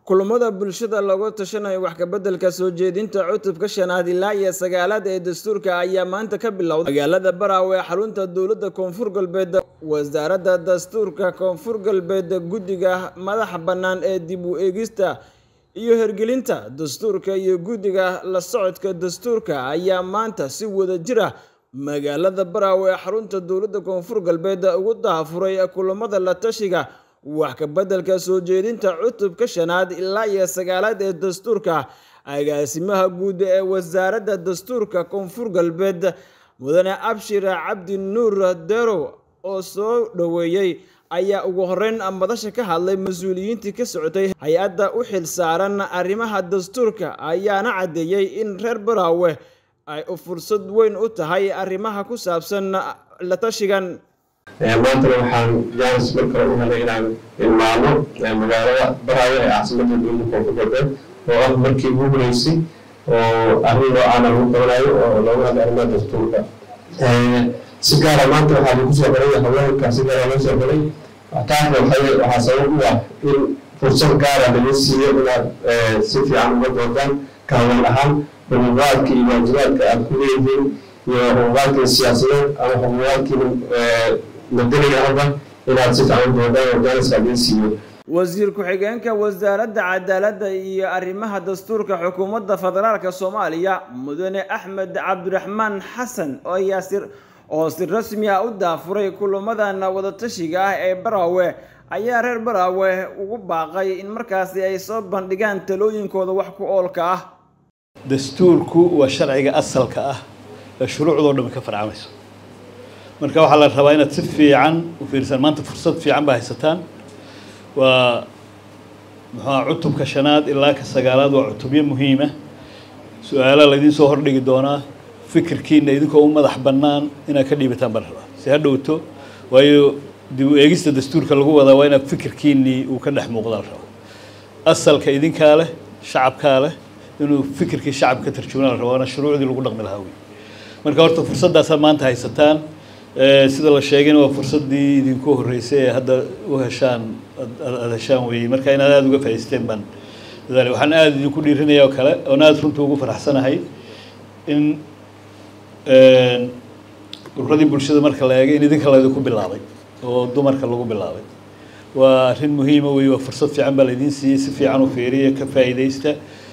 kulamada bulshada looga tashanayo wax kabeddelka soo jeedinta cutubka shanaad ilaa iyo sagaalaad ee dastuurka ayaa maanta ka bilowday magaalada baraawe ee xarunta dowladda koonfur galbeed wasaaradda dastuurka koonfur galbeed guddiga madaxa bannaan ee dib u eegista iyo hergelinta dastuurka iyo guddiga la socodka dastuurka ayaa maanta si wada jir ah magaalada baraawe ee xarunta dowladda koonfur galbeed ugu daafuray kulamada la tashiga wax kabeddelka soo jeedinta cutubka shanaad ilaa iyo sagaalaad ee dastuurka agaasimaha guud ee wasaaradda dastuurka koonfur galbeed mudane abshir cabdi nuur derow oo soo dhoweeyey ayaa ugu horeyn madasha ka hadlay mas-uuliyiintii ka socotay hay-adda u xil saaran arrimaha dastuurka ayaana caddeeyey in reer baraawe ay fursad weyn u tahay arrimaha ku saabsan la tashigan maantana waxaan jaanis mar kale u helay inaan ilmaamo magaalada baraawe ee caasimadda dowladda koonfur galbeed oo ah markii ugu horeysay oo arrin noocaana lagu qabanayo oo looga hadla arrimaha dastuurka si gaara maanta waxaa lagu soo galay haweenka si gaara loo soo galay taasna waxaa sabab u ah in fursad gaara laga siiyo inaad si fiican uga doodaan ka haween ahaan xuquuqaadka iyo waajibaadka aad ku leeyihiin iyo xuquuqaadkii siyaasadeed ama xuquuqaadkii madaniga hadda inaad si fiican doodaan oo jaaniska laga siiyo wasiir ku-xigeenka wasaaradda cadaaladda iyo arrimaha dastuurka xukuumadda federaalk soomaaliya mudane axmed cabdiraxmaan xasan oo yaasir oo si rasmi ah u daafuray kulamadan wadatashiga ah ee baraawe ayaa reer baraawe ugu baaqay in markaasi ay soo bandhigaan talooyinkooda wax ku oolka ah dastuurku waa sharciga asalka ah ee shuruucdoo dhan ka farcamayso marka waxaa la rabaa inaad si fiican u fiirsaan maanta fursad fiican baa haysataan waa muxuua cutubka shanaad ilaa ka sagaalaad waa cutubyo muhiima su-aalaha laydiin soo hordhigi doonaa fikirkiina idinkoo u madax bannaan inaad ka dhiibataan baa la rabaa si ha dhowto waayo dib u eegista dastuurka lagu wadaa waa inaad fikirkiinii uu ka dhex muuqda la rabaa asalka idinkaa leh shacabkaa leh inuu fikirkii shacabka ka tarjumana la rabaa waana shuruucdii lagu dhaqmi lahaa wey marka horta fursaddaasaad maanta haysataan sida la sheegayna waa fursaddii idinku horreysay ee hadda u heshaan aada heshaan weeyey marka inaad aada uga faa'iisteen baan dadaali waxaan aada idinku dhiirinaya oo kale oon aada runta ugu faraxsanahay in ururadii bulshada marka la eegay in idinka laydinku bilaabay oo dumarka lagu bilaabay waa arrin muhiima weeye waa fursad fiican baa laydiin siiyey si fiican u fiiriya ka faa'iidaysta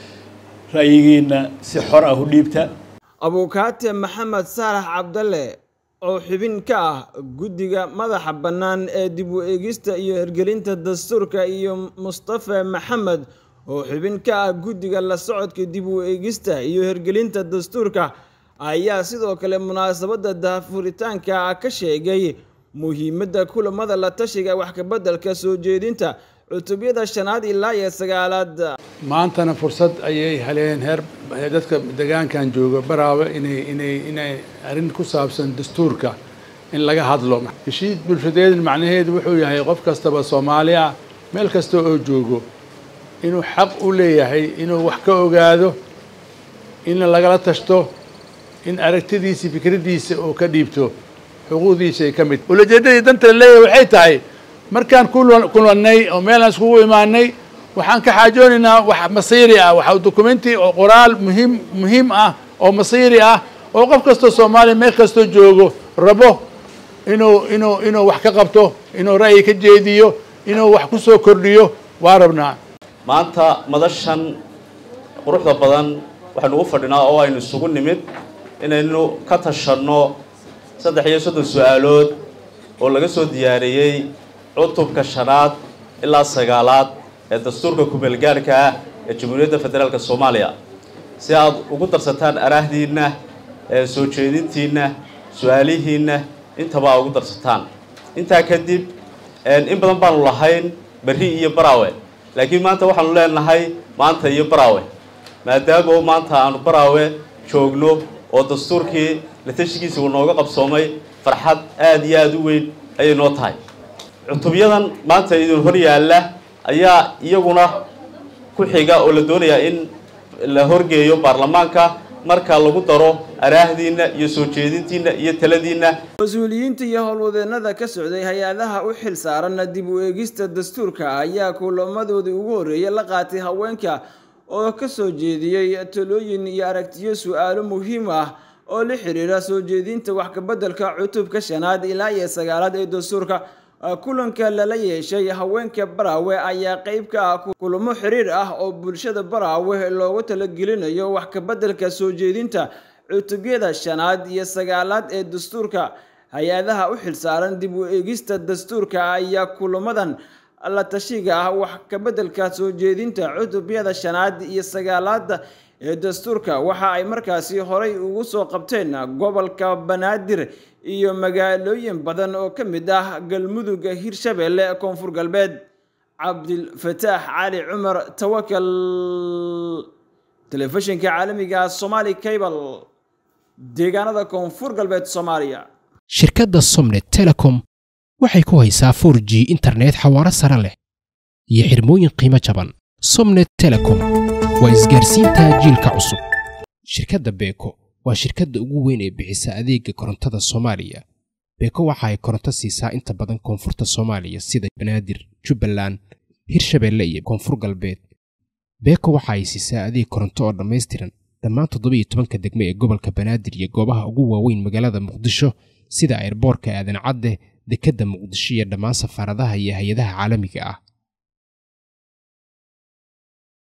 ra'yigiina si xor ah u dhiibta abukaate maxamed saalax cabdalle oo xubin ka ah guddiga madaxa bannaan ee dib u eegista iyo hirgelinta dastuurka iyo mustafa maxamed oo xubin ka ah guddiga la socodka dib u eegista iyo hirgelinta dastuurka ayaa sidoo kale munaasabadda daafuritaanka ka sheegay muhiimadda kulamada la tashiga wax kabeddelka soo jeedinta cutubyada shanaad ilaa iyo sagaalaad maantana fursad ayay heleen heer dadka degaankan jooga baraawe inay inay inay arrin ku saabsan dastuurka in laga hadlo heshiid bulshadeed macnaheedu wuxuu yahay qof kastaba soomaali ah meel kasta oo joogo inuu xaq u leeyahay inuu wax ka ogaado in lagala tashto in aragtidiisa fikraddiisa uu ka dhiibto xuquuqdiisa ay ka mid ulajeedadii danta la leeyahay waxay tahay markaan kulannay oo meelaan iskugu imaanay waxaan ka xaajoonaynaa wax masiiri ah waxa documenti oo qoraal muhiim muhiim ah oo masiiri ah oo qof kastoo soomaaliya meel kastoo joogo rabo inuu inuu inuu wax ka qabto inuu ra'yi ka jeediyo inuu wax ku soo kordhiyo waa rabnaa maanta madashan quruxda badan waxaynu ugu fadhinaa oo aynu isugu nimid inaynu ka tashanno saddex iyo soddon su-aalood oo laga soo diyaariyey cutubka shanaad ilaa sagaalaad ee dastuurka kumeelgaarhka ah ee jamhuuriyadda federaalk soomaaliya si aad ugu darsataan araahdiinna soo jeedintiinna su-aalihiinna intaba aad ugu darsataan intaa kadib in badan baanu lahayn berri iyo baraawe laakiin maanta waxaanu leenahay maanta iyo baraawe maadaama maanta aanu baraawe joogno oo dastuurkii la tashigiisa uu nooga qabsoomay farxad aada iyo aada u weyn ayay noo tahay cutubyadan maanta idin hor yaalla ayaa iyaguna ku xiga oo la doonayaa in la horgeeyo baarlamaanka marka lagu daro araahdiinna iyo soo jeedintiinna iyo taladiinna mas-uuliyiinta iyo howlwadeennada ka socday hay-adaha u xil saaran dib u eegista dastuurka ayaa kulamadoodii ugu horreeyay la qaatay haweenka oo ka soo jeediyey talooyin iyo aragtiyo su-aalo muhiim ah oo la xiriira soo jeedinta wax kabeddelka cutubka shanaad ilaa iyo sagaalaad ee dastuurka kulanka lala yeeshay haweenka baraawe ayaa qeyb ka ah kulamo xiriir ah oo bulshada baraawe loogu talagelinayo wax kabeddelka soo jeedinta cutubyada shanaad iyo sagaalaad ee dastuurka hay-adaha u xilsaaran dib u eegista dastuurka ayaa kulamadan la tashiga ah wax kabeddelka soo jeedinta cutubyada shanaad iyo sagaalaada ee dastuurka waxa ay markaasi horay ugu soo qabteen gobolka banaadir iyo magaalooyin badan oo ka mid ah galmudug hirshabeelle koonfur galbeed cabdilfataax cali cumar tawakal telefishinka caalamiga somaali cable deegaanada koonfur galbeed soomaaliya shirkadda somnet telecom waxay ku haysaa for g internet xawaaro sare leh iyo xirmooyin qiimo jaban somnet telecom waa isgaarsiinta jiilka cusub shirkadda beeko waa shirkadda ugu weyn ee bixisa adeega korontada soomaaliya beeko waxa ay koronto siisaa inta badan koonfurta soomaaliya sida banaadir jubbaland hirshabeelle iyo koonfur galbeed beeko waxa ay siisaa adeeg koronto oo dhammaystiran dhammaan toddobiiyo tobanka degme ee gobolka banaadir iyo goobaha ugu waaweyn magaalada muqdisho sida ayrboorka aadan cadde dekedda muqdisho iyo dhammaan safaaradaha iyo hay-adaha caalamiga ah